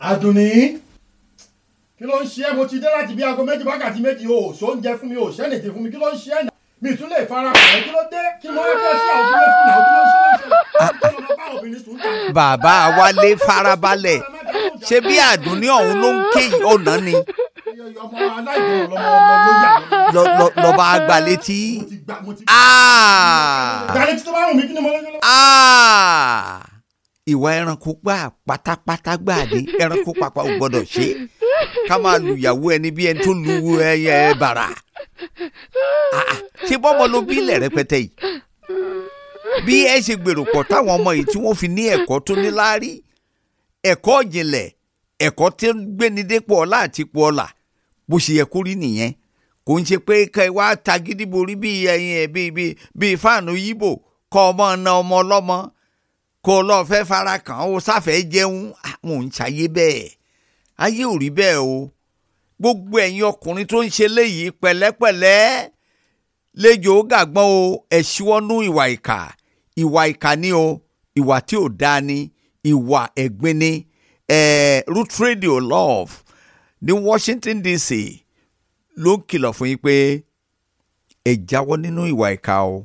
àdùnní kí ló ń ṣe é mo ti dé láti bí aago méjì wákàtí méjì o ò sóúnjẹ fún mi o ò ṣẹ́nìtì fún mi kí ló ń ṣe é náà mi ì tún lè fara pọ̀ ẹ́ kí ló dé kí mo wá fẹ́ sí àwọn fúnlẹ̀ fún àwọn kí ló ń ṣe é ṣe é bá obìnrin sùn tà. bàbá wálé farabalẹ̀ ṣé bí àdúní ọ̀hún ló ń ké ọ̀nà ni ọmọ aláìgbọràn lọmọ ọmọ ló yà mí. lọ- lọ- lọ́ba àgbà létí. mo ti gbà mo ti Ah! gbà létí tó bá wù mí kí ni mo lè lọ. Ah! ìwà ẹranko gbà pátápátá gbà ní ẹranko pàpà ò gbọdọ̀ ṣe ká máa lu ìyàwó ẹni bí ẹni tó lu ẹyẹ bàrà Ah, ah, ṣé bọ́mọ ló bí ilẹ̀ rẹpẹtẹ yìí bí ẹ ṣe gbèrò pọ̀ táwọn ọmọ yìí tí wọ́n fi ní ẹ̀kọ́ tó ní láárí ẹ̀kọ́ ìjìnlẹ̀ ẹ̀kọ́ tí ń gbéni dépò ọlá àti ipò ọlà bó ṣe yẹ kó rí nìyẹn kò ń ṣe pé ká ẹ wá tagídí borí bí ẹyin ẹ bí bí bí fáànù yíbò kọ́ ọmọ na ọmọ ọlọ́mọ kó o lọ́ọ́ fẹ́ fara kàn ó sáfẹ́ jẹun àwọn ò ń ṣayé bẹ́ẹ̀ ayé ò rí bẹ́ẹ̀ o gbogbo ẹ̀yin ọkùnrin tó ń ṣe léyìí pẹ̀lẹ́pẹ̀lẹ́ lẹ́jọ́ ó gàgbọ́n o ẹ̀ ṣíwọ́nú ìwà ìkà ìwà ìkà ni o ìwà tí ò dáa ni ìwà ẹ̀gbin ni eh, root radio love ní Washington DC ló ń kìlọ̀ fún yín pé ẹ jáwọ́ nínú ìwà ìkà o